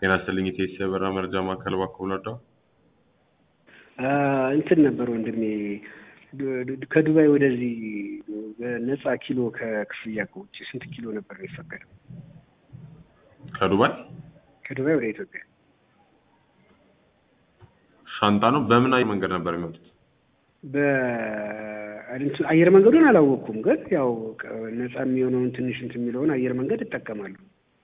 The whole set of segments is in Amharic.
ጤና ይስጥልኝ የቴስ የበራ መረጃ ማዕከል እባክዎ ልርዳዎ? እንትን ነበር ወንድሜ ከዱባይ ወደዚህ በነፃ ኪሎ ከክፍያ ከውጭ ስንት ኪሎ ነበር የሚፈቀደው? ከዱባይ ከዱባይ ወደ ኢትዮጵያ ሻንጣ ነው። በምን አየር መንገድ ነበር የሚወጡት? በአየር መንገዱን አላወቅኩም፣ ግን ያው ነፃ የሚሆነውን ትንሽ እንትን የሚለውን አየር መንገድ እጠቀማለሁ።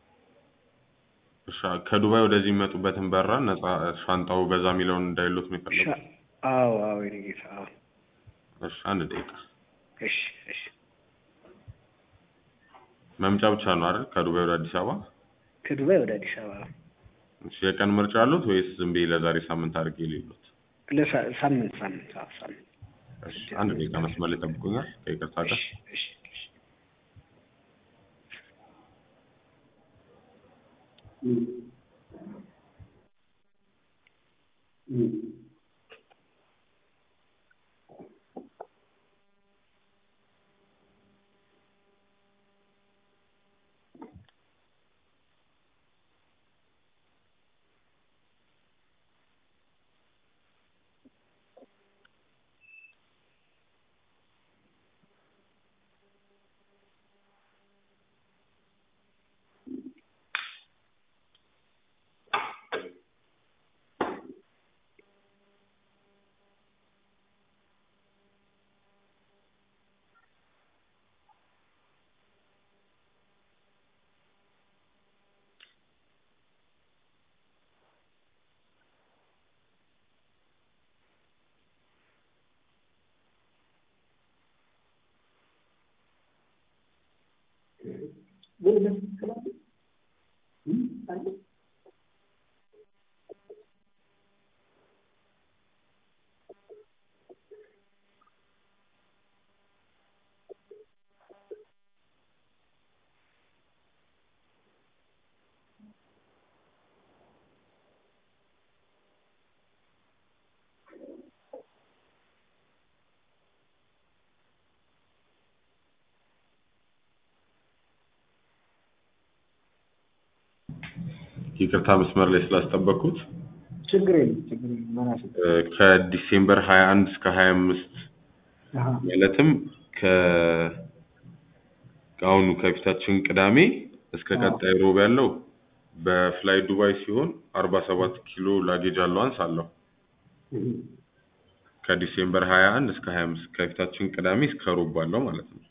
እሺ፣ ከዱባይ ወደዚህ የሚመጡበትን በራ ነፃ ሻንጣው በዛ የሚለውን እንዳይሉት ነው የፈለጉት? አዎ አዎ፣ የእኔ ጌታ አዎ። እሺ፣ አንድ ደቂቃ። እሺ እሺ። መምጫ ብቻ ነው አይደል? ከዱባይ ወደ አዲስ አበባ? ከዱባይ ወደ አዲስ አበባ እሺ፣ የቀን ምርጫ አሉት ወይስ ዝም ብዬ ለዛሬ ሳምንት አድርጌ ሌሉት? ለሳምንት ሳምንት አዎ ሳምንት። እሺ፣ አንድ ደቂቃ መስመር ላይ ጠብቁኛል ከይቅርታ ጋር። እሺ እሺ እሺ። ይቅርታ መስመር ላይ ስላስጠበቅኩት። ችግር የለም ችግር የለም። በራሱ ከዲሴምበር 21 እስከ 25 ማለትም ከ ከአሁኑ ከፊታችን ቅዳሜ እስከ ቀጣይ ሮብ ያለው በፍላይ ዱባይ ሲሆን 47 ኪሎ ላጌጅ አላዋንስ አለው። ከዲሴምበር 21 እስከ 25 ከፊታችን ቅዳሜ እስከ ሮብ ባለው ማለት ነው።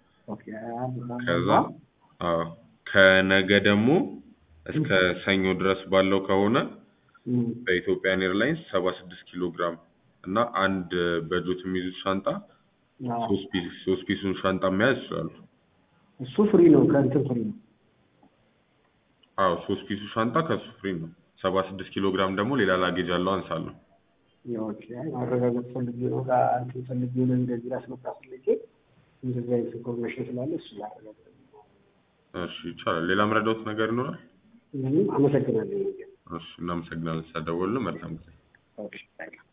ከዛ አዎ ከነገ ደግሞ እስከ ሰኞ ድረስ ባለው ከሆነ በኢትዮጵያን ኤርላይንስ 76 ኪሎ ግራም እና አንድ በጆት የሚይዙት ሻንጣ ሶስት ፒስ ሶስት ፒሱን ሻንጣ መያዝ ይችላሉ። እሱ ፍሪ ነው፣ ከእንትን ፍሪ ነው። አዎ ሶስት ፒሱ ሻንጣ ከሱ ፍሪ ነው። 76 ኪሎ ግራም ደግሞ ሌላ ላጌጅ አለው አንሳለሁ። ኦኬ ማረጋገጥ ፈልጌ ነው ጋር እንትን ፈልጌ ነው እንደዚህ ላስመጣ ፈልጌ እንደዚህ አይነት ኢንፎርሜሽን ስላለ እሱ ላረጋገጥ እሺ ይቻላል። ሌላ ምረዳውት ነገር ይኖራል? ምንም አመሰግናለሁ። እሺ እናመሰግናለን ስለደወሉ። መልካም ጊዜ። ኦኬ